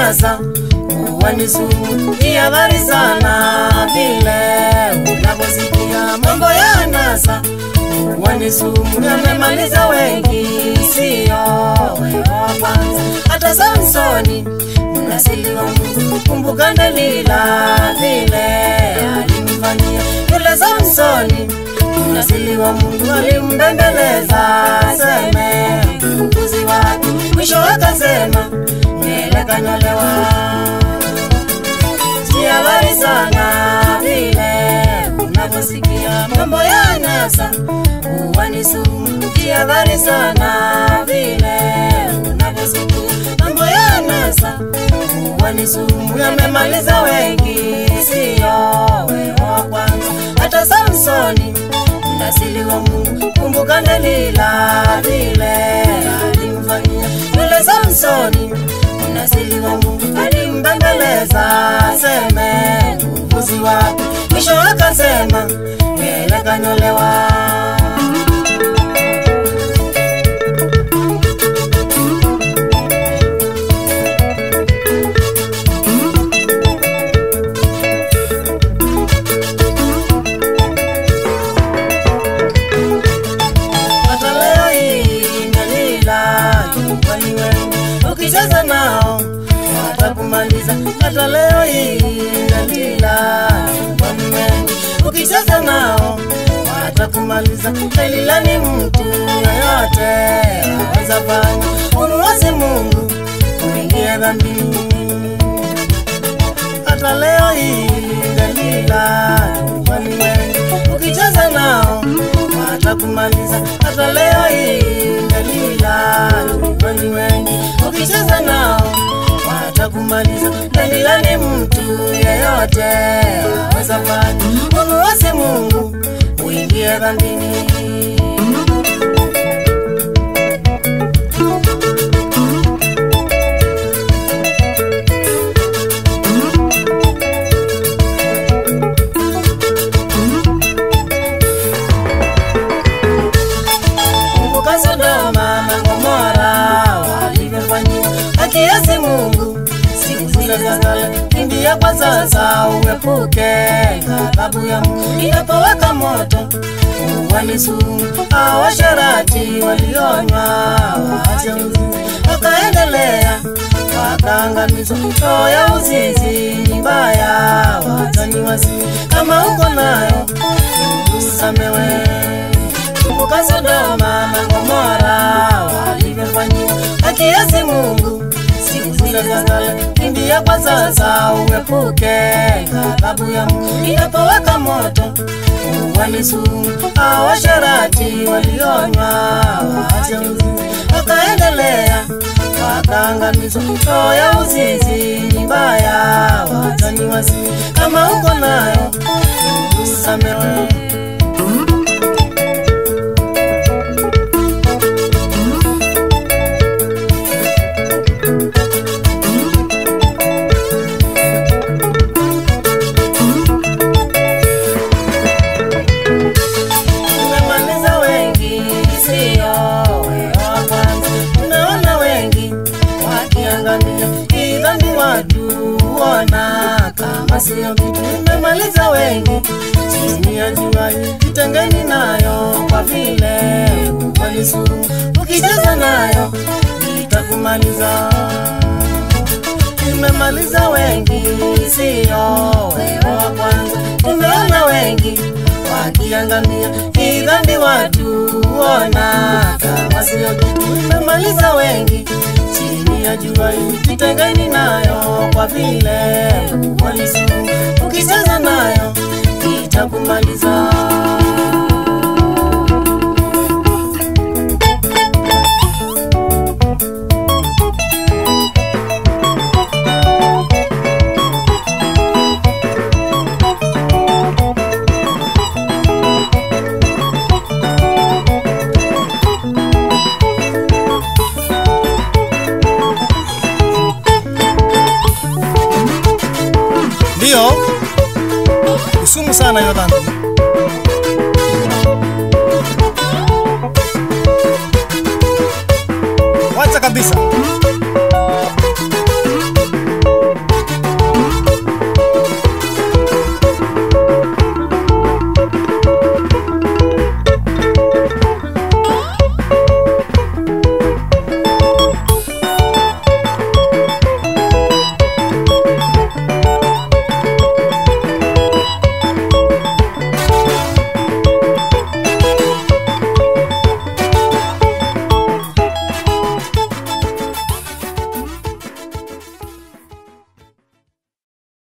nasa uwanisumu jihadhari sana vile unavyosikia mambo ya nasa uwanisumu yamemaliza wengi sio wewe wa kwanza hata samsoni mnasili wa mungu kumbuka delila vile alimfanyia yule samsoni mnasili wa mungu alimbembeleza seme mbuzi wake mwisho akasema nywele kanyolewa sihabari sana vile unavyosikia mambo ya nasa uwanisumu kihabari sana vile unavyosikia mambo ya nasa uwanisumu yamemaliza wengi siyo wewe wa kwanza hata samsoni mnasili wa mungu kumbuka delila vile alimfanyia yule samsoni mnasili wa mungu alimbembeleza seme uvuzi wake mwisho akasema ele kanyolewa hata leo hii Dalila nyumbani wenu ukicheza nao watakumaliza. Hata leo hii Dalila nyumbani wenu ukicheza nao watakumaliza. Dalila ni mtu yoyote aweza fanya umuasi Mungu uingie dhambini hata leo hii Dalila nyumbani wenu ukicheza nao watakumaliza. Hata leo hii Dalila nyumbani wengi ukicheza nao watakumaliza. Dalila ni mtu yeyote aweza fanya umuasi Mungu uingie dhambini. kumbuka Sodoma na Gomora walivyofanyia akiasi Mungu siku zile za kale. Kimbia kwa sasa uepuke ghadhabu ya Mungu inapowaka moto uwani sumu. Hao washerati walionywa waache uzinzi, wakaendelea wakaangamizwa. Roho ya uzinzi ni mbaya, watani wasi kama uko nayo usamewe kumbuka Sodoma na Gomora walivyofanyia akiasi Mungu siku zile za kale. Kimbia kwa sasa uepuke ghadhabu ya Mungu inapowaka moto uwani sumu. Hao washerati walionywa waache uzinzi, wakaendelea wakaangamizwa. Roho ya uzinzi ni mbaya, watani wasi kama uko nayo usamewe. Tumemaliza wengi, sio wewe wa kwanza. Tumeona wengi wakiangamia, hii dhambi watu huona kama sio kitu. Tumemaliza wengi chini ya jua, jitengeni nayo kwa vile ukweli sumu. Ukicheza nayo itakumaliza tumemaliza wengi, sio wewe wa kwanza. Tumeona wengi wakiangamia, hii dhambi watu huona kama sio kitu. Tumemaliza wengi chini ya jua hili, jitengeni nayo kwa vile ukweli sumu. Ukicheza nayo itakumaliza. Ndio usumu sana hiyo dhambi.